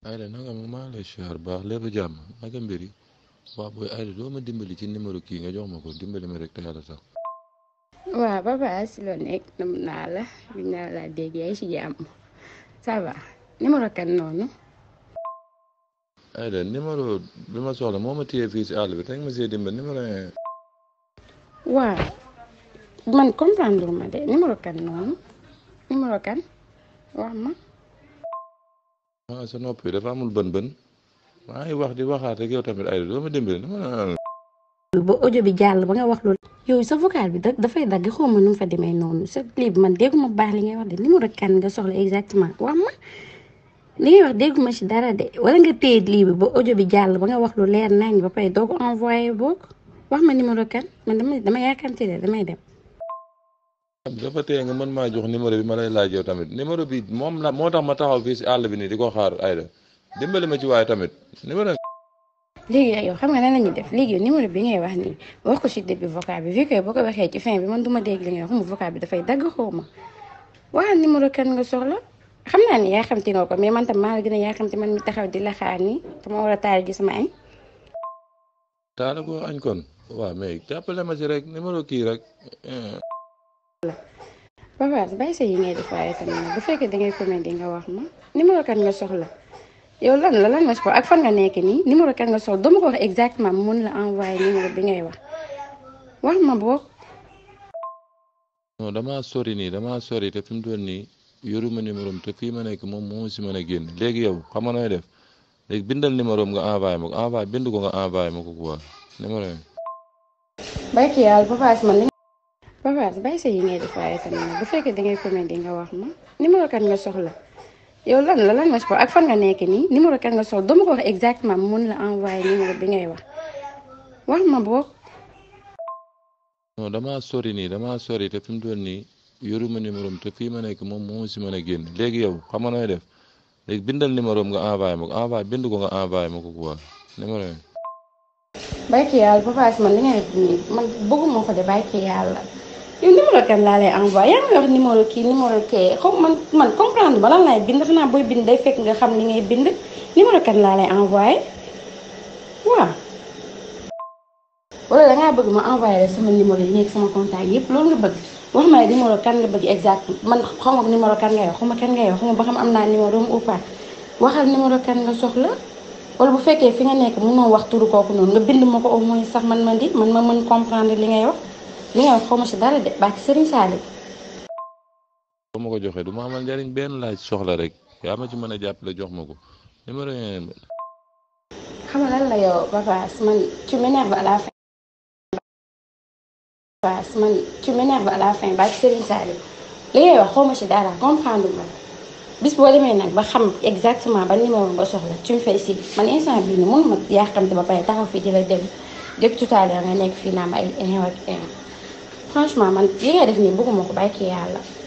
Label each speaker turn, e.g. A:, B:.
A: Aïda nanga ma maa lay siyaar baax lépp jàmm naka mbir yi waaw booy Aïda doo ma dimbali ci numéro kii nga jox ma ko dimbali ma rek te yàlla sax
B: waaw papa si loo nekk nam naa la bi naa la dégg yaay si jàmm ça va numéro kan noonu
A: Aïda numéro bi ma soxla moo ma téye fii si àll bi te nga ma see dimbali numéro un
B: waaw man comprendre ma de numéro kan noonu numéro kan wax ma
A: ah sa nopp yi dafa amul bën bën maa ngi wax di waxaat rek yow tamit Aïda doo ma dimbali numéro un
B: ba audio bi jàll ba nga wax loolu yow sa vocal bi da dafay dagg xaw ma nu mu fa demee noonu sa lii bi man dégguma baax li ngay wax de numéro kan nga soxla exactement wax ma li ngay wax dégguma ci dara de wala nga téye lii bi ba audio bi jàll ba nga wax lu leer nañ ba pare doo ko envoyé boog wax ma numéro kan man dama dama yaakamte de damay dem
A: dafa tee nga mën maa jox numéro bi ma lay laaj yow tamit numéro bi moom la moo tax ma taxaw fii si àll bi nii di ko xaar Aïda dimbali ma ci waaye tamit numéro
B: léegi yow xam nga nan la ñuy def léegi yow numéro bi ngay wax nii wax ko ci début vocal bi vu que boo ko waxee ci fin bi man duma dégg li ngay wax mu vocal bi dafay dagg xaw ma waxal numéro kan nga soxla xam naa ni yaa xamti nga ko mais man tam maa la gën a yaa xamti man mi taxaw di la xaar nii dama war a taal ji sama añ
A: taala ko añ kon waaw mais jàppale ma ci rek numéro kii rek
B: papa bàyyi sa yi ngay def waaye tamit nag bu fekkee da ngay comédie nga wax ma numéro kan nga soxla yow lan la lan nga soxla ak fan nga nekk nii numéro kan nga soxla dama ko wax exactement mun la envoyé numéro bi ngay wax wax ma boog
A: non damaa sori nii damaa sori te fi mu toll nii yoruma numéro am te fii ma nekk moom moo si mën a génn léegi yow xam nga nooy def léegi bindal numéro am nga envoyé ma ko envoyé bind ko nga envoyé ma ko quoi numéro yi.
B: bàyyi ki yàlla papa man li papa bàyyi sa yi ngay def waaye tamit nag bu fekkee da ngay comédie nga wax ma numéro kan nga soxla yow lan la lan nga soxla ak fan nga nekk nii numéro kan nga soxla dama ko wax exactement mun la envoyé numéro bi ngay wax wax ma boog
A: non damaa sori nii damaa sori te fi mu toll nii yoruma numéro am te fii ma nekk moom moo si mën a génn léegi yow xam nga nooy def léegi bindal numéro am nga envoyé ma ko envoyé bind ko nga envoyé ma ko quoi numéro yi.
B: bàyyi ki yàlla papa man li ngay def nii man bëgguma ko de bàyyi ki yàlla yow numéro kan laa lay envoyé yaa ngi wax numéro kii numéro kii xaw man man comprendre ba lan laay bind xanaa booy bind day fekk nga xam li ngay bind numéro kan laa lay envoyé waaw. wala dangaa bëgg ma envoyé la sama numéro yi nekk sama contact yëpp loolu nga bëgg wax ma ne numéro kan nga bëgg exact man xaw ma numéro kan ngay wax xaw ma kan ngay wax xaw ma ba xam am naa numéro am ou pas waxal numéro kan nga soxla wala bu fekkee fi nga nekk mënoo wax turu kooku noonu nga bind ma ko au moins sax man man di man ma mën comprendre li ngay wax li ngay wax xaw ma si dara de baax Serigne Saliou.
A: boo ma ko joxee du ma amal njariñ benn laaj soxla rek yaa ma ci mën a jàppale jox ma ko numéro yi.
B: xam nga lan la yow papa man tu m'énerves à la fin. papa man tu m'énerves à la fin baax Serigne Saliou li ngay wax xaw ma si dara comprendre ma bis boo demee nag ba xam exactement ba numéro nga soxla tu me fais signe man instant bii nii mënuma yàqamte ba pare taxaw fii di la dem depuis tout à l'heure nga nekk fii naa ma ay ay franchement man li ngay def nii bëgguma ko bàyyi kii yàlla.